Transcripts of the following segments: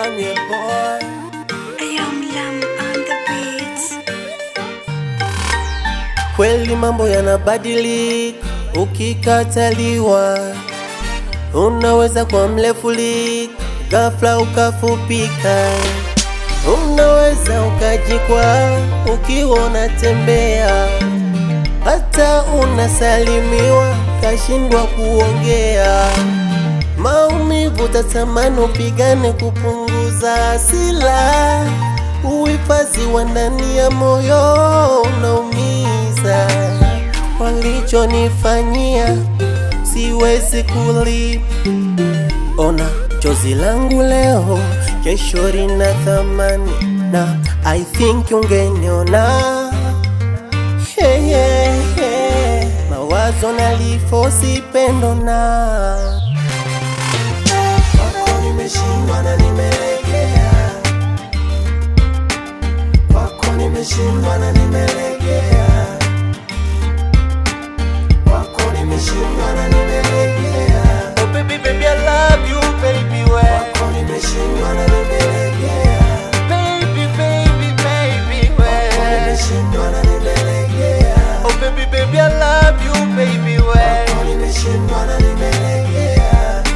Manye boy I am Lam on the beats. Kweli mambo yanabadilika ukikataliwa, unaweza kwa mlefuli ghafla ukafupika, unaweza ukajikwa ukiwa unatembea, hata unasalimiwa kashindwa kuongea. Maumivu tatamani upigane kupunguza hasila, uhifadhi wa ndani ya moyo unaumiza. Walichonifanyia siwezi kulipa. Ona chozi langu leo, kesho lina thamani, na I think ungeniona hey, hey, hey. Mawazo nalifosi pendo na Kwako nimeshindwa na nimelegea, kwako nimeshindwa na nimelegea, kwako nimeshindwa na nimelegea. Oh baby baby I love you baby we. Kwako nimeshindwa na nimelegea. Baby baby baby we. Kwako nimeshindwa na nimelegea. Oh baby baby I love you baby we. Kwako nimeshindwa na nimelegea.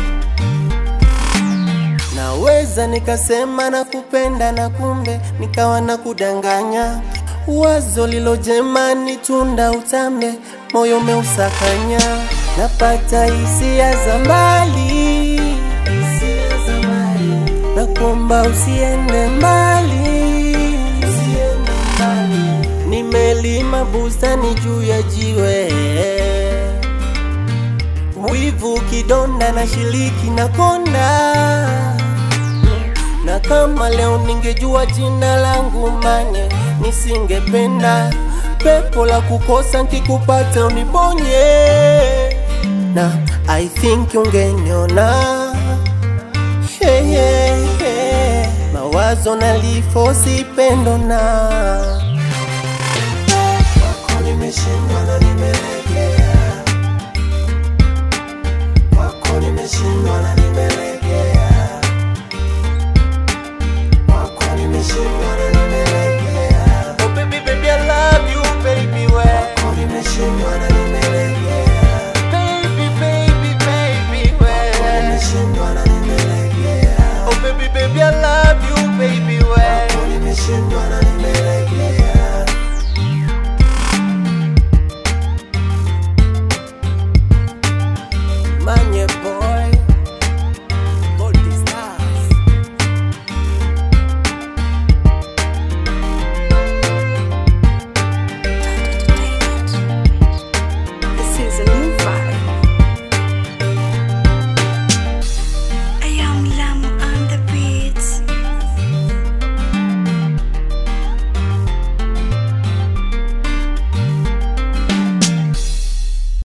Naweza nikasema na kupenda na kumbe nikawa na kudanganya. Wazo lilojema ni tunda utambe, moyo umeusakanya. Napata hisia za mbali, hisia za mbali. na kuomba usiende mbali, usiende mbali. Nimelima bustani juu ya jiwe wivu kidonda na shiriki na konda na kama leo ningejua jina langu Manye, nisingependa pepo la kukosa nkikupata uniponye, na I think ungeniona hey, hey, hey. mawazo nalifosi pendo na kwako nimeshindwa na nimelegea kwako nimeshindwa na nimelegea, kwako nimeshindwa na nimelegea. Oh baby baby I love you baby we. Kwako nimeshindwa na nimelegea. Baby baby baby we. Kwako nimeshindwa na nimelegea. Oh baby baby I love you baby we. Kwako nimeshindwa na nimelegea. Manye boy, Goldie Stars. This is a new